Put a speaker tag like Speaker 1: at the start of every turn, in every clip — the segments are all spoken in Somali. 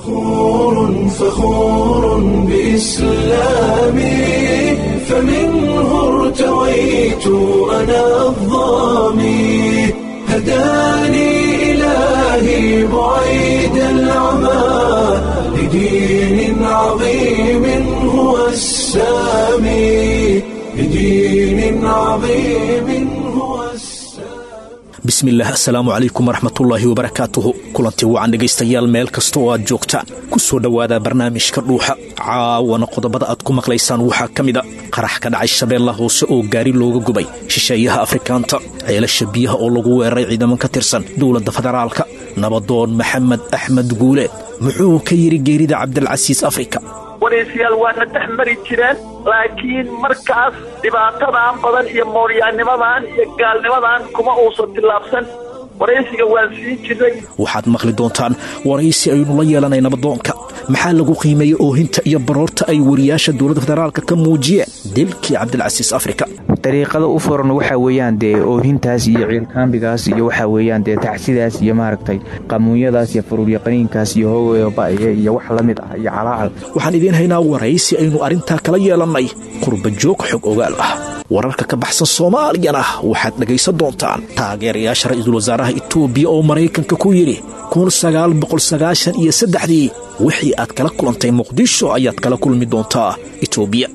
Speaker 1: فخور فخور بإسلامي فمنه ارتويت أنا الظامي هداني إلهي بعيد العمى لدين عظيم هو السامي لدين عظيم هو السامي
Speaker 2: bismillaah assalaamu calaykum waraxmatullaahi wabarakaatuhu kulantii wacan dhegaystayaal meel kasta oo aad joogtaan ku soo dhowaada barnaamijka dhuuxa caawana qodobada aad ku maqlaysaan waxaa ka mida qarax ka dhacay shabeella hoose oo gaari looga gubay shisheeyaha afrikaanta ceelasha biyaha oo lagu weeraray ciidaman ka tirsan dowladda federaalka nabadoon maxamed axmed guuleed muxuu ka yidhi geerida cabdilcasiis afrika
Speaker 3: waraysiyaal waana dhex mari jireen laakiin markaas dhibaatadan badan iyo mooryaannimadan iyo gaalnimadan kuma uusan tillaabsan waraysiga waan siin jirnay
Speaker 2: waxaad maqli doontaan waraysi aynu la yeelanay nabadoonka maxaa lagu qiimeeyey oohinta iyo baroorta ay wariyaasha dowladda federaalka ka muujiyeen dilkii cabdilcasiis afrika
Speaker 4: dariiqada u furan waxaa weeyaan dee oohintaas iyo ciilkaambigaas iyo waxaa weeyaan dee tacsidaas iyo maaragtay qamuunyadaas iyo faruuryaqaniinkaas iyo hoogabaye iyo wax la mid ah iyo calaacal
Speaker 2: waxaan idiin haynaa waraysi aynu arrintaa kala yeelannay qurba joog xog ogaal ah wararka ka baxsan soomaaliyana waxaad dhegaysan doontaan taageerayaasha ra'iisul wasaaraha itoobiya oo maraykanka ku yidhi iyo saddexdii wixii aad kala kulantay muqdisho ayaad kala kulmi doontaa itoobiya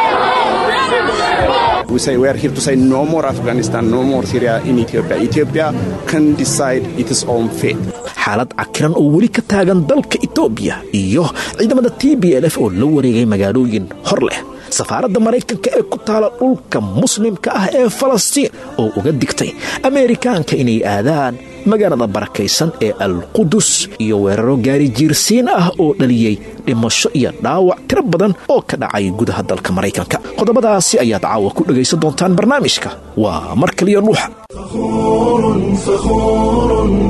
Speaker 5: We say we are here to say no more Afghanistan, no more Syria in Ethiopia. Ethiopia can decide its own fate.
Speaker 2: xaalad cakiran oo weli ka taagan dalka itoobiya iyo ciidamada t b l f oo la wareegay magaalooyin hor leh safaaradda maraykanka ee ku taala dhulka muslimka ah ee falastiin oo uga digtay ameerikaanka inay aadaan magaalada barakaysan ee alqudus iyo weeraro gaari jiirsiin ah oo dhaliyey dhimasho iyo dhaawac tiro badan oo ka dhacay gudaha dalka maraykanka qodobadaasi ayaad caawa ku dhegaysan doontaan barnaamijka waa mar kaliya dhuuxa
Speaker 1: فخور فخور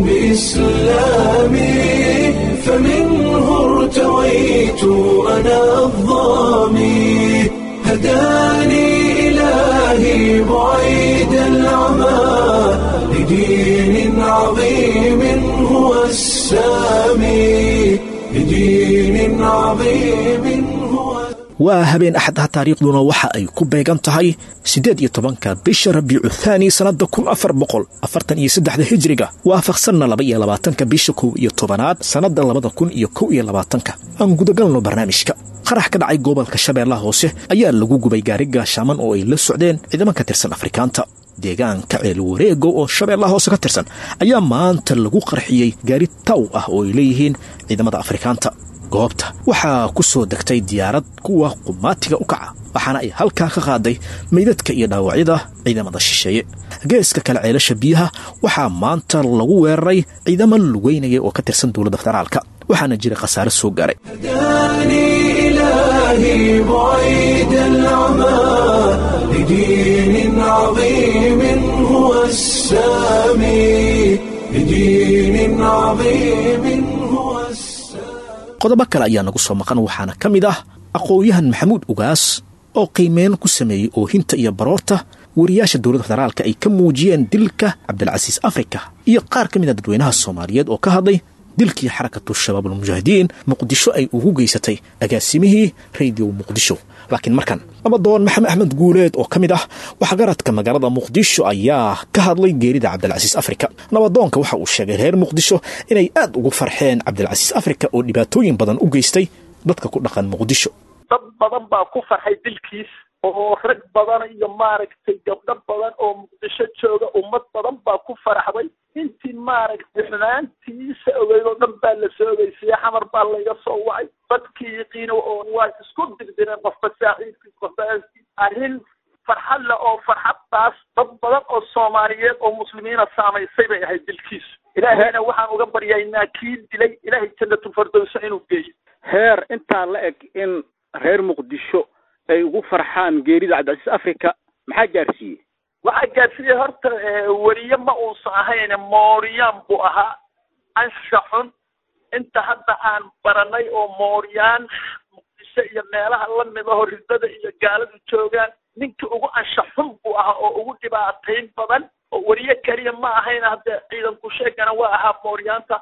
Speaker 1: بإسلامي فمنه ارتويت أنا الظامي هداني إلهي بعيد العمى لدين عظيم هو السامي لدين عظيم هو
Speaker 2: waa habeen axadaha taariikhduna waxa ay ku beegan tahay siddeed iyo tobanka bisha rabiicu thaani sannadda kun afar boqol afartan iyo saddexda hijriga waafaqsanna laba iyo labaatanka bisha kow iyo tobanaad sannadda labada kun iyo kow iyo labaatanka aan gudagalno barnaamijka qarax ka dhacay gobolka shabeellaha hoose ayaa lagu gubay gaari gaashaaman oo ay la socdeen ciidaman ka tirsan afrikaanta deegaanka ceel wareego oo shabeellaha hoose ka tirsan ayaa maanta lagu qarxiyey gaari taw ah oo ay leeyihiin ciidamada afrikaanta goobta waxaa ku soo degtay diyaarad kuwa qumaatiga u kaca waxaana ay halkaa ka qaaday meydadka iyo dhaawacyada ciidamada shisheeye geeska kale ceelasha biyaha waxaa maanta lagu weeraray ciidamo lugeynaya oo ka tirsan dowladda federaalka waxaana jira khasaare soo gaaray
Speaker 1: هداني إلهي بعيد العمى لدين عظيم هو السامي لدين عظيم هو السامي
Speaker 2: qodobo kale ayaa nagu soo maqan waxaana ka mid ah aqoon-yahan maxamuud ugaas oo qiimeyn ku sameeyey oohinta iyo baroorta wariyaasha dowladda federaalka ay ka muujiyeen dilka cabdilcasiis afrika iyo qaar ka mid a dadweynaha soomaaliyeed oo ka hadlay dilkii xarakatu shabaab almujaahidiin muqdisho ay ugu geysatay agaasimihii radio muqdisho laakiin markan nabadoon maxamed axmed guuleed oo ka mid ah waxgaradka magaalada muqdisho ayaa ka hadlay geerida cabdilcasiis afrika nabadoonka waxa uu sheegay reer muqdisho inay aad ugu farxeen cabdilcasiis afrika oo dhibaatooyin badan u geystay dadka ku dhaqan muqdisho
Speaker 3: dad badan baa ku farxay dilkiis oo rag badan iyo maaragtay gabdho badan oo muqdisho jooga ummad badan baa ku faraxday intii maaragtay xumaantiisa ogeyd oo dhan baa la soo ogeysiiyey xamar baa layga soo wacay dadkii yaqiino oo waa isku dirdireen qofba saaxiibkiis qofba aaskiis arrin farxad leh oo farxaddaas dad badan oo soomaaliyeed oo muslimiina saamaysay bay ahayd dilkiisu ilaahayna waxaan uga baryaynaa kii dilay ilaahay jannatul fardowsa inuu geeyo
Speaker 6: heer intaa la eg in reer muqdisho ay ugu farxaan geerida cabdicasiis africa maxaa gaarsiiyey
Speaker 3: waxaa gaarsiiyey horta weriye ma uusan ahayn mooriyaan buu ahaa ansha xun inta hadda aan baranay oo mooriyaan muqdisho iyo meelaha lamid aho ridada iyo gaaladu joogaan ninkii ugu ansha xun buu ahaa oo ugu dhibaatayn badan oo weriye keliya ma ahayn hadde ciidanku sheegana waa ahaa mooriyaanta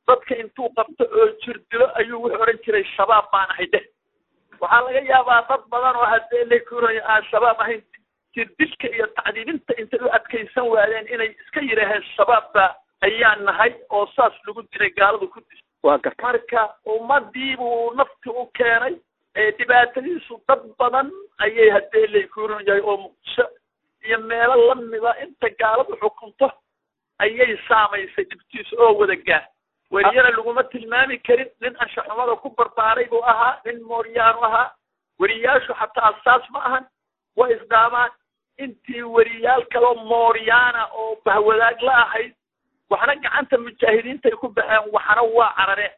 Speaker 3: dadka intuu qabto oo jirdilo ayuu wuxuu odhan jiray shabaab baan ahay dheh waxaa laga yaabaa dad badan oo haddee lakuuraya aan shabaab ahayn jirdilka iyo tacdiibinta intay u adkaysan waayeen inay iska yidhaaheen shabaabba ayaan nahay oo saas lagu dilay gaaladu ku dis
Speaker 6: waa garta
Speaker 3: marka ummadii buu nafti u keenay dhibaatadiisu dad badan ayay haddee laykuuran yahay oo muqdisho iyo meelo lamida inta gaaladu xukunto ayay saamaysay dhibtiisu oo wada gaar weriyana laguma tilmaami karin nin anshaxumada ku barbaaray buu ahaa nin mooryaanu ahaa weriyaashu xataa asaas ma ahan way isdhaamaan intii weriyaal kaloo mooryaana oo bahwadaag la ahayd waxna gacanta mujaahidiintay ku baxeen waxna waa carareen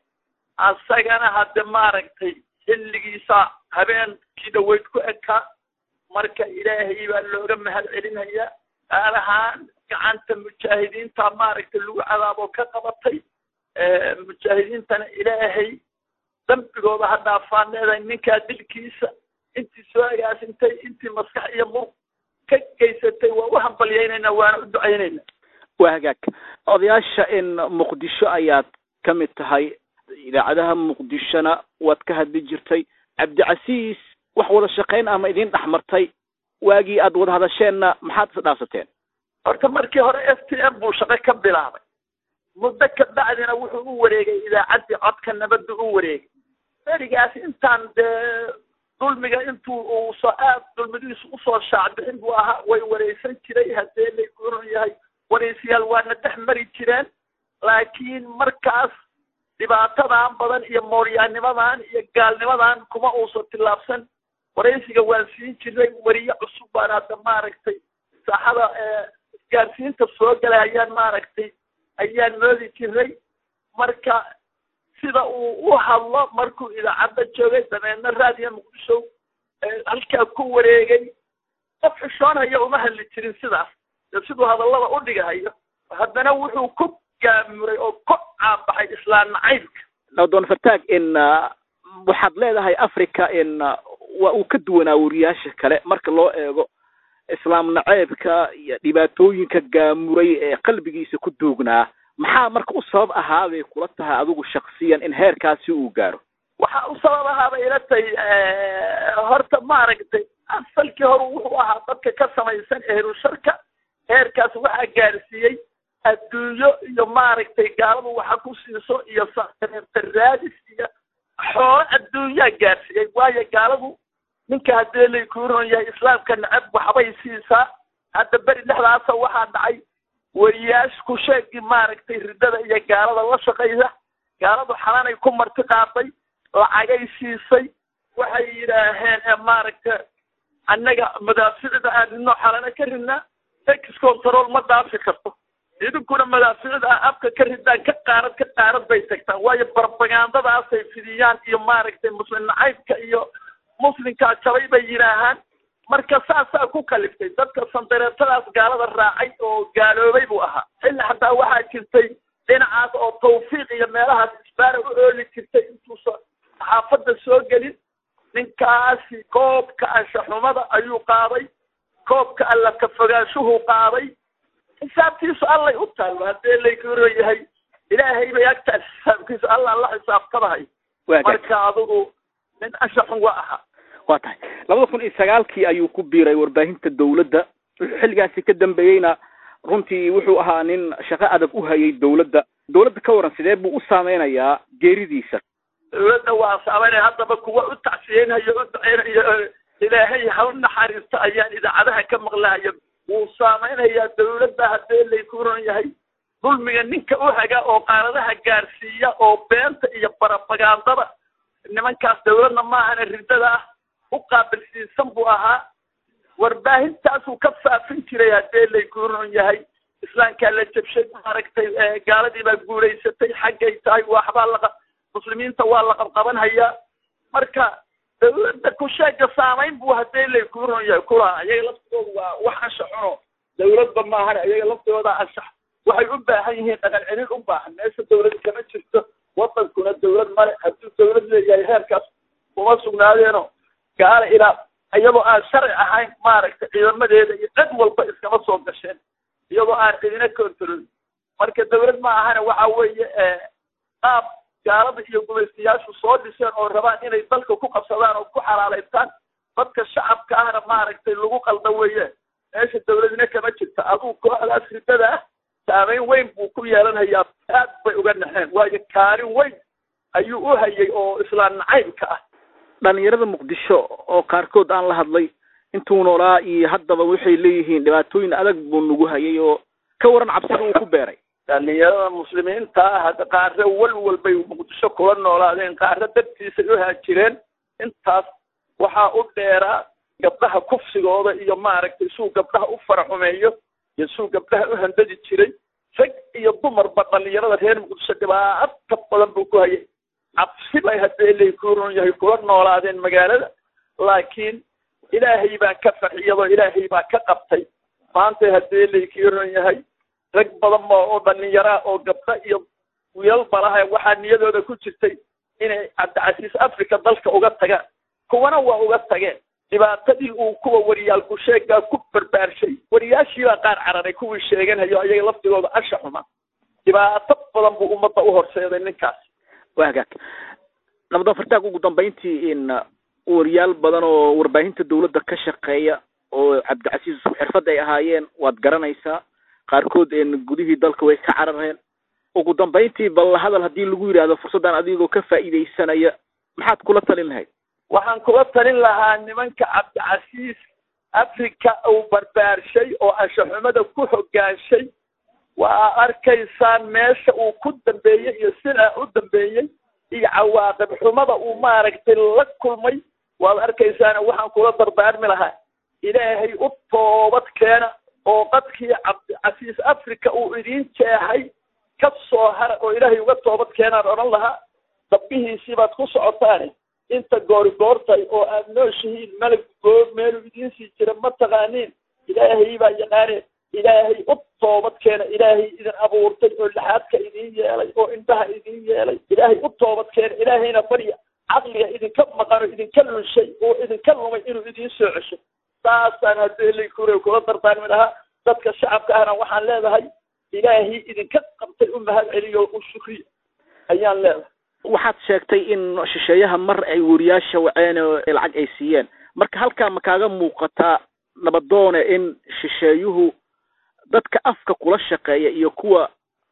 Speaker 3: asagana hadde maaragtay xilligiisa habeenkii dhaweyd ku ekaa marka ilaahay baa looga mahad celinaya gaar ahaan gacanta mujaahidiinta maaragtay lagu cadaabo ka qabatay mujaahidiintana ilaahay dambigooda ha dhaafaan leedahay ninkaa dilkiisa intii soo agaasintay intii maskax iyo murug ka geysatay waa u hambalyaynaynaa waana u ducaynayna
Speaker 6: waa hagaag odayaasha in muqdisho ayaad ka mid tahay idaacadaha muqdishona waad ka hadli jirtay cabdicasiis wax wada shaqayn ama idin dhex martay waagii aad wada hadasheenna maxaad is dhaafsateen
Speaker 3: horta markii hore f t m buu shaqo ka bilaabay muddo ka bacdina wuxuu u wareegay idaacaddii codka nabadda u wareegay berigaas intaan dee dulmiga intuu uu soo aad dulmidiisu usoo shaacbixin buu ahaa way wareysan jiray haddee laykuuran yahay wareysiyaal waana dhex mari jireen laakiin markaas dhibaatadan badan iyo mooryaanimadan iyo gaalnimadan kuma uusan tillaabsan waraysiga waan siin jiray weriye cusub baan hadda maaragtay saaxada isgaarsiinta soo galay ayaan maaragtay ayaan moodi jiray marka sida uu u hadlo markuu idaacadda joogay dabeedna raadiya muqdisho halkaa ku wareegay qof xishoonaya uma hadli jirin sidaas dee siduu hadallada u dhigahayo haddana wuxuu ku gaamuray oo ku caabaxay islaan nacaybka
Speaker 6: doon fartaag in waxaad leedahay africa in waa uu ka duwanaa weriyaasha kale marka loo eego islaam naceebka iyo dhibaatooyinka gaamuray ee qalbigiisa ku duugnaa maxaa marka u sabab ahaa bay kula tahay adigu shaksiyan in heerkaasi uu gaaro
Speaker 3: waxa u sabab ahaa bay ila tahay horta maaragtay asalkii hore wuxuu ahaa dadka ka samaysan ehrusharka heerkaas waxaa gaarsiiyey adduunyo iyo maaragtay gaaladu waxa ku siiso iyo raadis iyo xoolo adduunyaa gaarsiiyey waayo gaaladu ninka haddii laykuuron yahay islaamka nacab waxbay siisaa hadda beri dhexdaasa waxaa dhacay weriyaash ku sheegii maaragtay riddada iyo gaalada la shaqaysa gaaladu xalanay ku marti qaaday lacagay siisay waxay yidhaaheen maaragta annaga madaaficda aan ridno xalana ka ridnaa ex control ma dhaafi karto idinkuna madaaficda ah afka ka ridaan ka qaarad ka qaarad bay tagtaan waayo barbagandadaasay fidiyaan iyo maaragtay muslim nacaybka iyo muslimkaa jabay bay yidhaahaan marka saasaa ku kaliftay dadka sandareetadaas gaalada raacay oo gaaloobay buu ahaa xilli xataa waxaa jirtay dhinacaas oo tawfiiq iyo meelahaas isbaara u ooli jirtay intuusa xaafadda soo gelin ninkaasi koobka anshaxumada ayuu qaaday koobka alla ka fogaanshuhuu qaaday xisaabtiisu allay u taallo haddee laykuro yahay ilaahay bay agtaas xisaabkiisu alla la xisaabtamahay marka adigu nin anshaxun waa ahaa
Speaker 6: waa tahay labada kun iyo sagaalkii ayuu ku biiray warbaahinta dawladda wuxuu xilligaasi ka dambeeyeyna runtii wuxuu ahaa nin shaqo adag u hayay dawladda dawladda ka waran sidee buu u saameynayaa geeridiisa
Speaker 3: dawladda waa saameynaya haddaba kuwa u tacsiyeynayo u duceynayo ilaahay hal naxariisto ayaan idaacadaha ka maqlahayo wuu saameynayaa dawladda haddee laykuuran yahay dulmiga ninka u haga oo qaaradaha gaarsiiya oo beenta iyo barabagandada nimankaas dawladna maahana riddada ah u qaabilsiisan buu ahaa warbaahintaasuu ka faafin jiray haddee laykuuran yahay islaamkaa la jabshay maaragtay gaaladii baa guulaysatay xaggay tahay waxbaa laqa muslimiinta waa la qabqabanhayaa marka dawladda kusheega saamayn buu haddee laykuuran yahay kulaha ayaga laftigooda waa wax anshaxuno dawladba maahana ayaga laftigooda anshax waxay u baahan yihiin dhaqan celin u baahan meesha dawlad kama jirto wadankuna dawlad male hadduu dawlad leeyahay heerkaas kuma sugnaadeeno gaala ilaa iyadoo aan sharci ahayn maaragtay ciidamadeeda iyo cid walba iskama soo gasheen iyadoo aan cidina control marka dawlad ma ahana waxa weeye qaab gaalada iyo gumaystayaashu soo dhiseen oo rabaan inay dalka ku qabsadaan oo ku xalaalaystaan dadka shacabka ahna maaragtay lagu qalda weeye meesha dawladna kama jirta aduu kooxdaas ridada ah saameyn weyn buu ku yeelanayaa aad bay uga naxeen waayo kaalin weyn ayuu u hayay oo islaan nacaybka ah
Speaker 6: dhalinyarada muqdisho oo qaarkood aan la hadlay intuu noolaa iyo haddaba waxay leeyihiin dhibaatooyin adag buu nagu hayay oo ka waran cabsida uu ku beeray
Speaker 3: dhalinyarada muslimiinta ah hadda qaare walwal bay muqdisho kula noolaadeen qaare dartiisay u haajireen intaas waxaa u dheeraa gabdhaha kufsigooda iyo maaragtay suu gabdhaha u faraxumeeyo iyo suu gabdhaha u handadi jiray rag iyo dumarba dhalinyarada reer muqdisho dhibaato badan buu ku hayay cabsi bay haddee laykuron yahay kula noolaadeen magaalada laakiin ilaahay baa ka farxiyadoo ilaahay baa ka qabtay maanta haddee laykiron yahay rag badan ba oo dhalinyaraa oo gabdho iyo wiilal balaha waxaa niyadooda ku jirtay inay cabdicasiis africa dalka uga tagaan kuwana waa uga tageen dhibaatadii uu kuwa wariyaalku sheegaa ku barbaarshay wariyaashiibaa qaar cararay kuwii sheeganayo ayaga laftigooda asha xuma dhibaato badan buu ummadda u horseeday ninkaas
Speaker 6: waa hagaag nabadon fartaag ugu dambayntii in wariyaal badan oo warbaahinta dawladda ka shaqeeya oo cabdicasiis isku xirfad ay ahaayeen waad garanaysaa qaarkood gudihii dalka way ka carareen ugu dambayntii bal hadal haddii lagu yidhaahdo fursaddan adigoo ka faa'iidaysanaya maxaad kula talin lahayd
Speaker 3: waxaan kula talin lahaa nimanka cabdicasiis africa uu barbaarshay oo anshaxumada ku hogaanshay waa arkaysaan meesha uu ku dambeeyey iyo sidaa u dambeeyey iyo cawaaqib xumada uu maaragtay la kulmay waad arkaysaan waxaan kula dardaarmi lahaa ilaahay u toobad keena oo qadkii cabdicasiis africa uu idiin jeexay ka soo hara oo ilaahay uga toobad keenaan odhan lahaa dabbihiisii baad ku socotaane inta goori goortay oo aad nooshihiin malag goob meeluu idiin sii jira ma taqaaniin ilaahay baa yaqaaneen ilaahay u toobad keena ilaahay idin abuurtay oo laxaadka idiin yeelay oo indhaha idiin yeelay ilaahay u toobad keena ilaahayna barya caqliga idinka maqano idinka lunshay oo idinka lumay inuu idiin soo cesho saasaan haddii laykure kula dardaarmi lahaa dadka shacabka ahna waxaan leedahay ilaahay idinka qabtay u mahad celiyo u shukriya ayaan leedahay
Speaker 6: waxaad sheegtay in shisheeyaha mar ay wariyaasha waceen oo lacag ay siiyeen marka halkaa ma kaaga muuqataa nabadoone in shisheeyuhu dadka afka kula shaqeeya iyo kuwa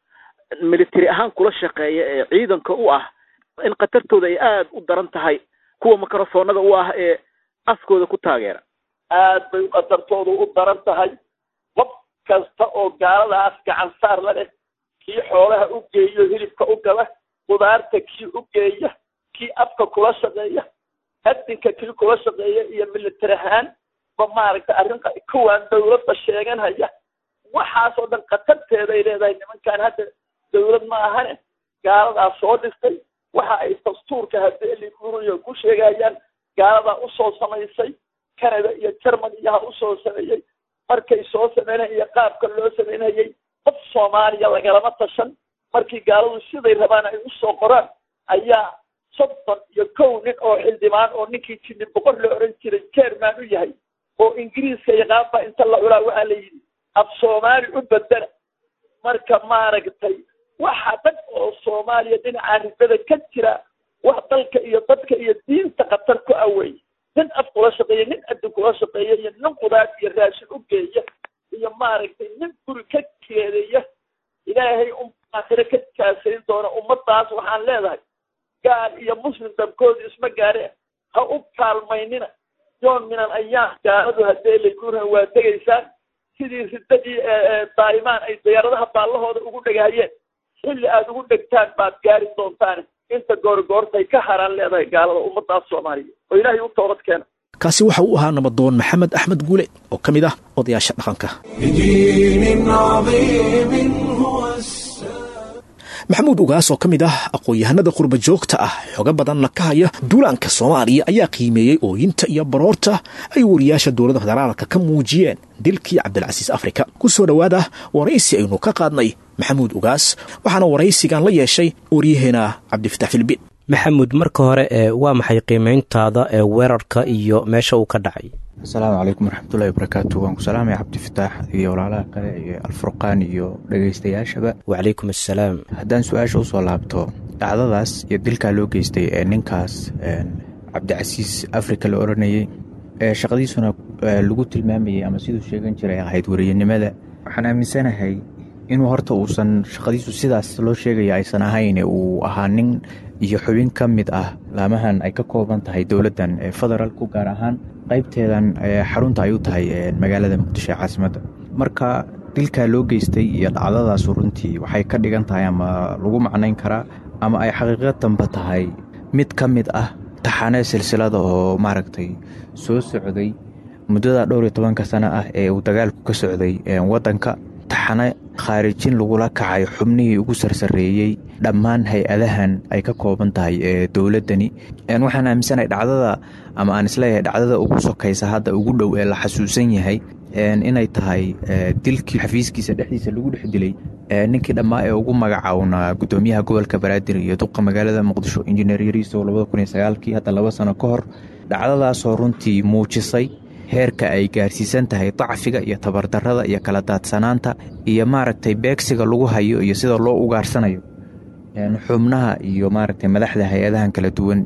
Speaker 6: military ahaan kula shaqeeya ee ciidanka u ah in khatartooda ay aada u daran tahay kuwa microfoonada u ah ee afkooda ku taageera
Speaker 3: aad bay khatartoodu u daran tahay qof kasta oo gaaladaas gacan saar la leh kii xoolaha u geeyo hilibka u gala qudaarta kii u geeya kii afka kula shaqeeya adinka kii kula shaqeeya iyo military ahaan ba maaragtay arrin kuwaan dawladda sheeganhaya waxaasoo dhan khatarteeda ay leedahay nimankaan hadda dawlad ma ahane gaaladaa soo dhistay waxa ay dastuurka haddii likuuriyo ku sheegayaan gaaladaa usoo samaysay canada iyo german iyoha usoo sameeyey markay soo sameynaya iyo qaabka loo sameynayay qof soomaaliya lagalama tashan markii gaaladu siday rabaan ay usoo qoraan ayaa soddon iyo kow nin oo xildhibaan oo ninkii jini boqor la oran jiray jerman u yahay oo ingiriiska yaqaan baa inta la culaa waxaa la yidhi af soomaali u bedela marka maaragtay waxa dhan oo soomaaliya dhinaca ribada ka jira wax dalka iyo dadka iyo diinta khatar ku awey nin af kula shaqeeya nin adin kula shaqeeya iyo nin qudaar iyo raashin u geeya iyo maaragtay nin guri ka keedeya ilaahay un aakhire ka kaasayn doona ummadaas waxaan leedahay gaal iyo muslim dabkooda isma gaare ha u kaalmaynina yoon minan ayaam gaaladu haddee laguurhan waa degaysaan sidii riddadii daa'imaan ay diyaaradaha baallahooda ugu dhegahayeen xilli aada ugu dhegtaan baad gaari doontaan inta goorgoortay ka haraan leedahay gaalada ummadaas soomaaliya oo ilaahay u toobad keena
Speaker 2: kaasi waxa uu ahaa nabadoon maxamed axmed guule oo ka mid ah odayaasha dhaqanka
Speaker 1: بدين عظيم هو السلام
Speaker 2: maxamuud ugaas oo ka mid ah aqoon-yahanada qurba joogta ah xogo badanna ka haya duulaanka soomaaliya ayaa qiimeeyey ooyinta iyo baroorta ay wariyaasha dowladda federaalka ka muujiyeen dilkii cabdilcasiis afrika ku soo dhowaada waraysi aynu ka qaadnay maxamuud ugaas waxaana waraysigan la yeeshay waryaheena cabdifatax filbin
Speaker 7: maxamuud marka hore ee waa maxay qiimeyntaada ee weerarka iyo meesha uu ka dhacay
Speaker 4: asalaamu calaykum waraxmatullahi wabarakaatu waan ku salaamaya cabdifataax iyo walaalaha kale iyo alfurqaan iyo dhegaystayaashaba
Speaker 7: wacalaykum assalaam
Speaker 4: haddaan su-aasha usoo laabto dhacdadaas iyo dilkaa loo geystay ee ninkaas cabdicasiis afrika la odhanayey ee shaqadiisuna lagu tilmaamayay ama siduu sheegan jiray ahayd wariyanimada waxaan aaminsanahay inuu horta uusan shaqadiisu sidaas loo sheegaya aysan ahayn uu ahaa nin iyo xubin ka mid ah laamahan ay ka kooban tahay dowladdan ee federaalku gaar ahaan qaybteedan xarunta ay u tahay magaalada muqdisho ee caasimadda marka dilkaa loo geystay iyo dhacdadaasu runtii waxay ka dhigan tahay ama lagu macnayn karaa ama ay xaqiiqadanba tahay mid ka mid ah taxane silsilada oo maaragtay soo socday muddada dhowr iyo tobanka sano ah ee uu dagaalku ka socday waddanka taxane khaarijin lagula kacay xubnihii ugu sarsareeyey dhammaan hay-adahan ay ka kooban tahay ee dowladdani waxaan aaminsanahay dhacdada ama aan isleeyahay dhacdada ugu sokaysa hadda ugu dhow ee la xasuusan yahay inay tahay dilkii xafiiskiisa dhexdiisa lagu dhex dilay ninkii dhammaa ee ugu magacawnaa gudoomiyaha gobolka banaadir iyo duqa magaalada muqdisho injineer yariiso labada kun iyo sagaalkii hadda laba sano ka hor dhacdadaasoo runtii muujisay heerka ay gaarsiisan tahay dacfiga iyo tabardarada iyo kala daadsanaanta iyo maaragtay beegsiga lagu hayo iyo sida loo ugaarsanayo xubnaha iyo maaragtay madaxda hay-adahan kala duwan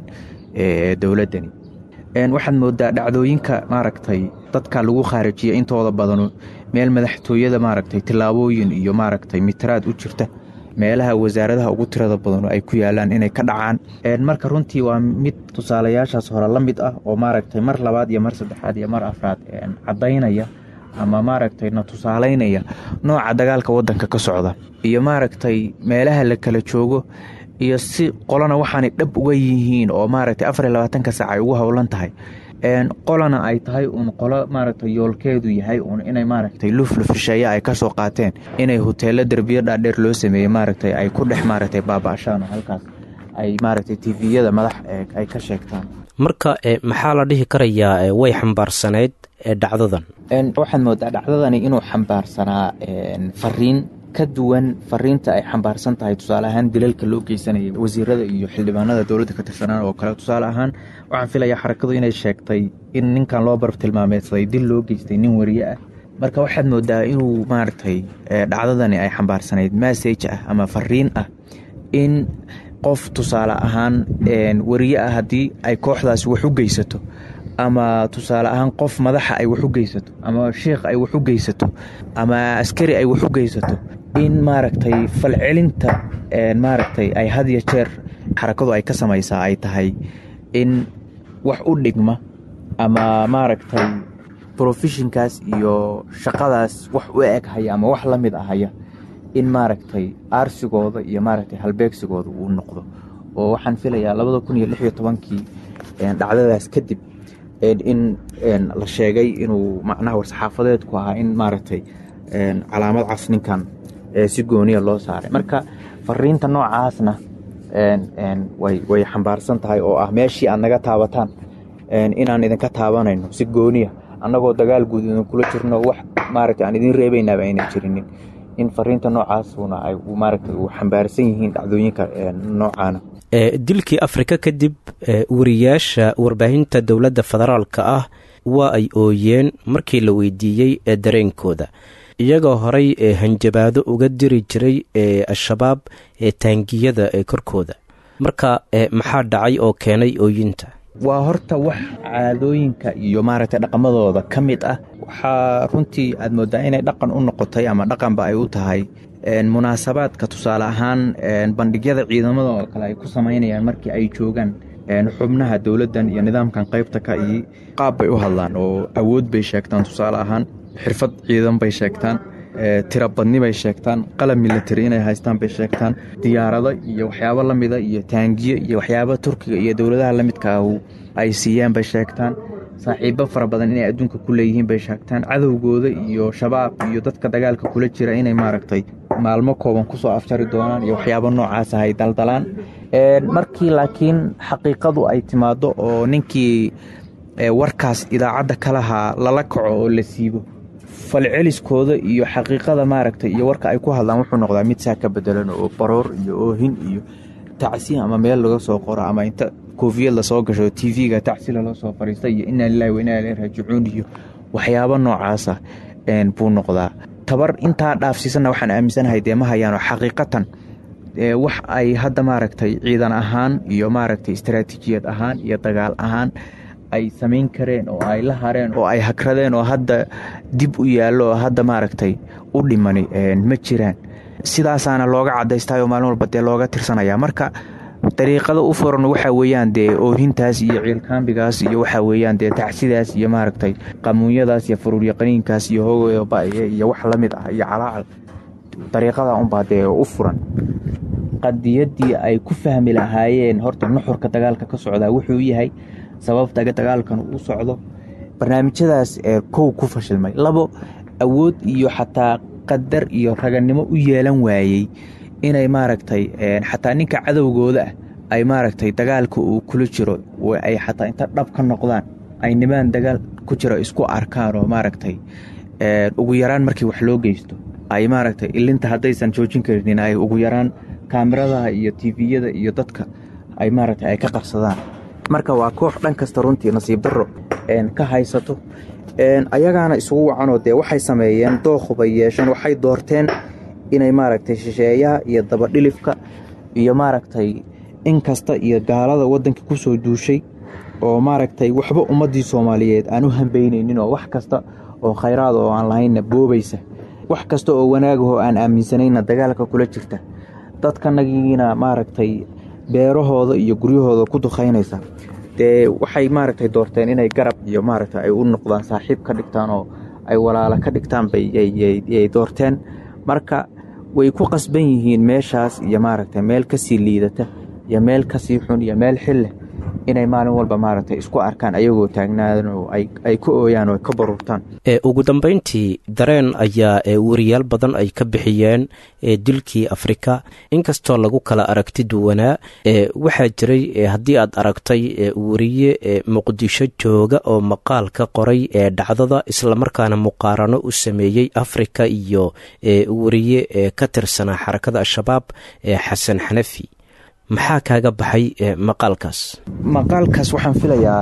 Speaker 4: ee dowladdani waxaad moodaa dhacdooyinka maaragtay dadka lagu khaarijiya intooda badanu meel madaxtooyada maaragtay tillaabooyin iyo maaragtay mitiraad u jirta meelaha wasaaradaha ugu tirada badanu ay ku yaalaan inay ka dhacaan marka runtii waa mid tusaalayaashaas hore la mid ah oo maaragtay mar labaad iyo mar saddexaad iyo mar afraad caddaynaya ama maaragtay na tusaalaynaya nooca dagaalka waddanka ka socda iyo maaragtay meelaha la kala joogo iyo si qolana waxaanay dhab uga yihiin oo maaragtay afar iyo labaatanka saac ay ugu howlan tahay qolana ay tahay uun qolo maaragtay yoolkeedu yahay uun inay maaragtay luflufisheeye ay kasoo qaateen inay hoteelo derbiyo dhaadheer loo sameeyey maaragtay ay ku dhex maaragtay baaba-ashaan oo halkaas ay maaragtay tiviyada madax ay ka sheegtaan
Speaker 7: marka maxaa la dhihi karayaa way xambaarsanayd dhacdadan
Speaker 4: waxaad moodaa dhacdadani inuu xambaarsanaa fariin ka duwan fariinta ay xambaarsan tahay tusaale ahaan dilalka loo geysanayay wasiirada iyo xildhibaanada dowladda ka tirsanaan oo kale tusaale ahaan waxaan filayaa xarakadu inay sheegtay in ninkan loo barf tilmaameedsaday dil loo geystay nin wariye ah marka waxaad moodaa inuu maaragtay dhacdadani ay xambaarsanayd massage ah ama fariin ah in qof tusaale ahaan wariye ah haddii ay kooxdaasi wax u geysato ama tusaale ahaan qof madaxa ay wax u geysato ama sheikh ay wax u geysato ama askari ay wax u geysato in maaragtay falcelinta maaragtay ay had iyo jeer xarakadu ay ka samaysaa ay tahay in wax u dhigma ama maaragtay brofeshinkaas iyo shaqadaas wax u eg haya ama wax la mid ahaya in maaragtay aarsigooda iyo maaragtay halbeegsigooda uu noqdo oo waxaan filayaa labada kun iyo lix iyo tobankii dhacdadaas kadib in la sheegay inuu macnaha war-saxaafadeedku ahaa in maaragtay calaamad cas ninkan si gooniya loo saaray marka fariinta noocaasna way xambaarsan tahay oo ah meeshii aad naga taabataan inaan idinka taabanayno si gooniya annagoo dagaal guud idinkula jirno wax maaragta aan idin reebaynaaba ayna jirinin in fariinta noocaasuna ay maaragta u xambaarsan yihiin dhacdooyinka noocaana
Speaker 7: dilkii afrika kadib wariyaasha warbaahinta dowladda federaalka ah waa ay ooyeen markii la weydiiyey ee dareenkooda iyagoo horay ee hanjabaado uga diri jiray ee al-shabaab ee taangiyada ee korkooda marka maxaa dhacay oo keenay ooyinta
Speaker 4: waa horta wax caadooyinka iyo maaragtay dhaqamadooda ka mid ah waxaa runtii aad moodaa inay dhaqan u noqotay ama dhaqanba ay u tahay munaasabaadka tusaale ahaan bandhigyada ciidamada oo kale ay ku samaynayaan markii ay joogaan xubnaha dowladdan iyo nidaamkan qaybta ka iyo qaab bay u hadlaan oo awood bay sheegtaan tusaale ahaan xirfad ciidan bay sheegtaan tira badni bay sheegtaan qalab military inay haystaan bay sheegtaan diyaarado iyo waxyaabo la mida iyo taangiyo iyo waxyaaba turkiga iyo dowladaha la midka ah ay siiyaan bay sheegtaan saaxiibo fara badan inay adduunka ku leeyihiin bay sheegtaan cadowgooda iyo shabaab iyo dadka dagaalka kula jira inay maaragtay maalmo kooban kusoo afjari doonaan iyo waxyaabo noocaas ah ay daldalaan markii laakiin xaqiiqadu ay timaado oo ninkii warkaas idaacadda ka lahaa lala kaco oo la siibo falceliskooda iyo xaqiiqada maaragtay iyo warka ay ku hadlaan wuxuu noqdaa mid saa ka bedelan oo baroor iyo oohin iyo tacsi ama meel laga soo qoro ama inta koofiyad lasoo gasho tv-ga tacsi lala soo fariista iyo inaa lilahi wa inaa ilaihi raajicuun iyo waxyaabo noocaasa buu noqdaa tabar intaa dhaafsiisanna waxaan aaminsanahay dee ma hayaano xaqiiqatan wax ay hadda maaragtay ciidan ahaan iyo maaragtay istaraatiijiyad ahaan iyo dagaal ahaan ay samayn kareen oo ay la hareen oo ay hagradeen oo hadda dib u yaallo oo hadda maaragtay u dhimani ma jiraan sidaasaana looga cadaystaayoo maalin walba dee looga tirsanaya marka dariiqada u furan waxaa weeyaan dee oohintaas iyo ciilkaambigaas iyo waxaa weeyaan dee tacsidaas iyo maaragtay qamuunyadaas iyo faruuryaqaniinkaas iyo hogobaye iyo wax la mid ah iyo calaacal dariiqada unbaa dee u furan qadiyaddii ay ku fahmi lahaayeen horta nuxurka dagaalka ka socdaa wuxuu yahay sababta dagaalkan u socdo barnaamijyadaas ee kow ku fashilmay labo awood iyo xataa qadar iyo raganimo u yeelan waayey inay maaragtay xataa ninka cadowgooda ah ay maaragtay dagaalka uu kula jiro ay xataa inta dhab ka noqdaan ay nimaan dagaal ku jiro isku arkaan oo maaragtay ugu yaraan markii wax loo geysto ay maaragtay ilinta haddaysan joojin karinin ay ugu yaraan kaamiradaha iyo tiviyada iyo dadka ay maaragtay ay ka qarsadaan marka waa koox dhan kasta runtii nasiib darro ka haysato ayagaana isugu wacanoo dee waxay sameeyeen dookhubay yeesheen waxay doorteen inay maaragtay shisheeyaha iyo dabadhilifka iyo maaragtay in kasta iyo gaalada waddanka ku soo duushay oo maaragtay waxba ummaddii soomaaliyeed aan u hambaynaynin oo wax kasta oo khayraad oo aan lahaynna boobaysa wax kasta oo wanaagahoo aan aaminsanayna dagaalka kula jirta dadkanagiina maaragtay beerahooda iyo guryahooda ku dukhaynaysa dee waxay maaragtay doorteen inay garab iyo maaragtay ay u noqdaan saaxiib ka dhigtaan oo ay walaalo ka dhigtaan bayay doorteen marka way ku qasban yihiin meeshaas iyo maaragtay meel kasii liidata iyo meel kasii xun iyo meel xilleh inay maalin walba maaragtay isku arkaan ayagoo taagnaadan oo ay ka ooyaan oo ka baruurtaan
Speaker 7: ugu dambeyntii dareen ayaa wariyaal badan ay ka bixiyeen dilkii afrika inkastoo lagu kala aragti duwanaa waxaa jiray haddii aad aragtay wariye muqdisho jooga oo maqaal ka qoray ee dhacdada islamarkaana muqaarano u sameeyey afrika iyo wariye ka tirsanaa xarakada al-shabaab xasan xanafi maxaa kaaga baxay maqaalkaas
Speaker 4: maqaalkaas waxaan filayaa